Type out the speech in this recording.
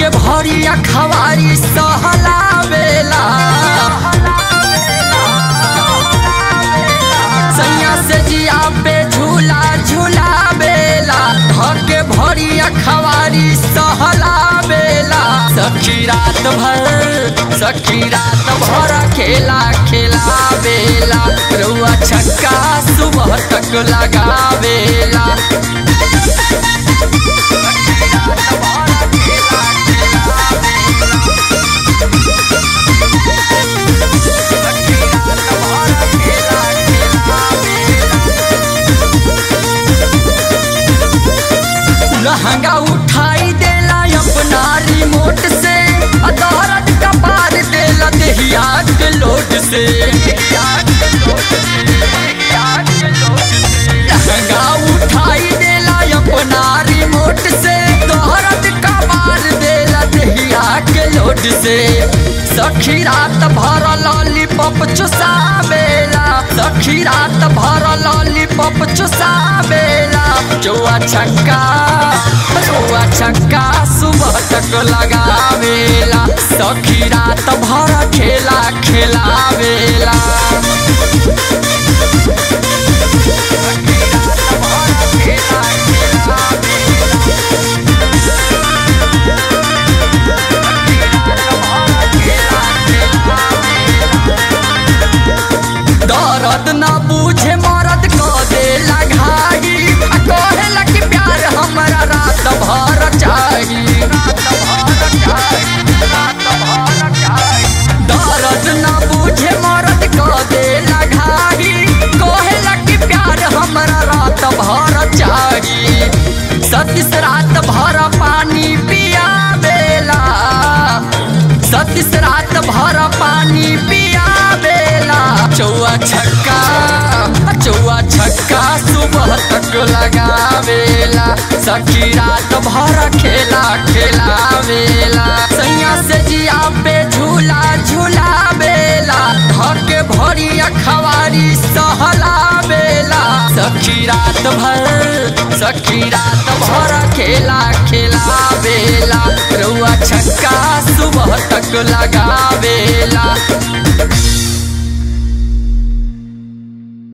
धके भरिया खवारी सहलावेला सैया से जिया पे झूला झूलावेला धके भरिया खवारी सहलावेला सखी रात भर सखी रात भर खेला खेलावेला रउआ छक्का सुबह तक लगावेला लहंगा उठाई देला अपना रिमोट से अदारत का पार देला देहिया के लोट से लहंगा उठाई देला अपना रिमोट से दोहरत का पार देला देहिया के लोट से सखी रात भर लॉलीपॉप चुसावेला सखी रात भर लॉलीपॉप चुसावेला चौआ छक्का चौआ छक्का सुबह तक लगावेला सखी रात भर खेला खेलावेला दर्द न बूझे मरद क देला घाई आ कहेला कि प्यार हमरा रात भर चाही दर्द न बूझे मरद क देला घाई कहेला कि प्यार हमरा रात भर चाही सतीस रात भर पानी पियावेला सतीस रात भर पानी पियावेला चौआ छक्का चौआ छक्का सुबह तक लगावेला सखी रात भर खेला खेलावेला सैया से जिया पे झूला झूलावेला धके भरिया खवारी सहलावेला सखी रात भर सखी रात भर खेला खेलावेला रउआ छक्का सुबह तक लगा